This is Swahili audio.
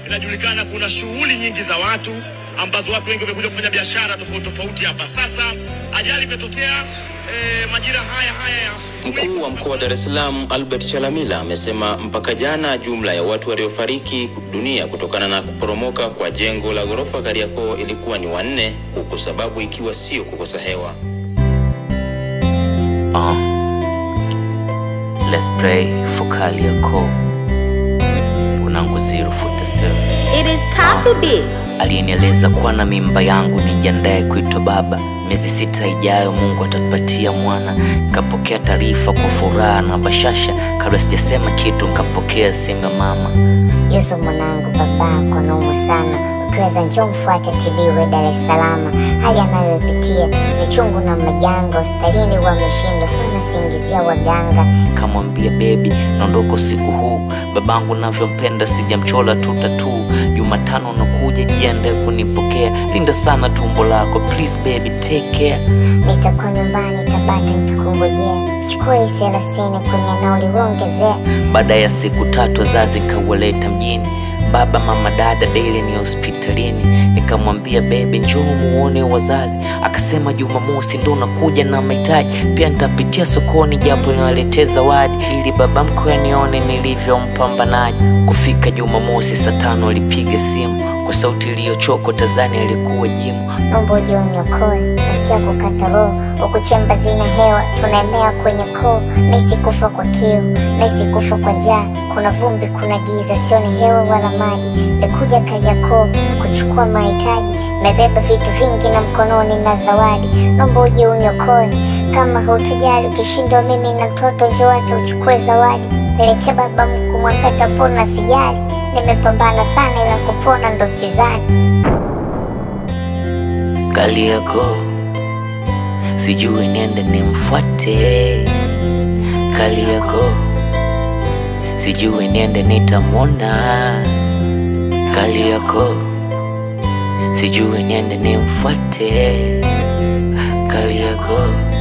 Inajulikana kuna shughuli nyingi za watu ambazo watu wengi wamekuja kufanya biashara tofauti tofauti hapa. Sasa ajali imetokea eh, majira haya haya ya asubuhi. Mkuu wa mkoa wa Dar es Salaam Albert Chalamila amesema mpaka jana jumla ya watu waliofariki dunia kutokana na kuporomoka kwa jengo la ghorofa Kariakoo ilikuwa ni wanne, huku sababu ikiwa sio kukosa hewa. Uh, let's pray for Kariakoo. Unangu 047 It is copy beats. aliyenieleza kuwa na mimba yangu nijiandae kuitwa baba. Miezi sita ijayo Mungu atatupatia mwana. Nikapokea taarifa kwa furaha na bashasha, kabla sijasema kitu nikapokea simu ya mama. Yusuf mwanangu, babako naumu sana, ukiweza njoo mfuate tibiwe Dar es Salaam. Hali anayopitia ni chungu na majanga, hospitalini wameshindwa sana, singizia waganga. Nikamwambia bebi, naondoka usiku huu, babangu navyompenda, sijamchola tu tatu. Jumatano nakuja, jiandae kunipokea, linda sana tumbo lako, please baby take care. Nitakuwa nyumbani Tabata nikikungojea, chukua hii thelathini kwenye nauli uongezea. Baada ya siku tatu wazazi nikawaleta mjini, baba mama dada daily ni hospitalini. Nikamwambia bebe, njoo muone wazazi. Akasema Jumamosi ndo nakuja na mahitaji, pia nitapitia sokoni japo niwaletee zawadi, ili baba mkwe anione nilivyompambanaji. Kufika Jumamosi saa tano alipiga simu kwa sauti iliyochoka, tazani alikuwa jimu. Naomba uje uniokoe, nasikia kukata roho, huku chemba zina hewa, tunaemea kwenye koo. Nahisi kufa kwa kiu, nahisi kufa kwa njaa, kuna vumbi, kuna giza, sioni hewa wala maji. Nikuja Kariakoo kuchukua mahitaji, mebeba vitu vingi na mkononi na zawadi. Naomba uje uniokoe, kama hutujali, ukishindwa mimi na mtoto, njoo hata uchukue zawadi. Pelekea baba mkuu, mwambie tapona, sijali. Nimepambana sana, ila kupona ndo sidhani. Kariakoo, sijui niende nimfuate. Kariakoo, sijui niende nitamwona. Kariakoo, sijui niende nimfuate. Kariakoo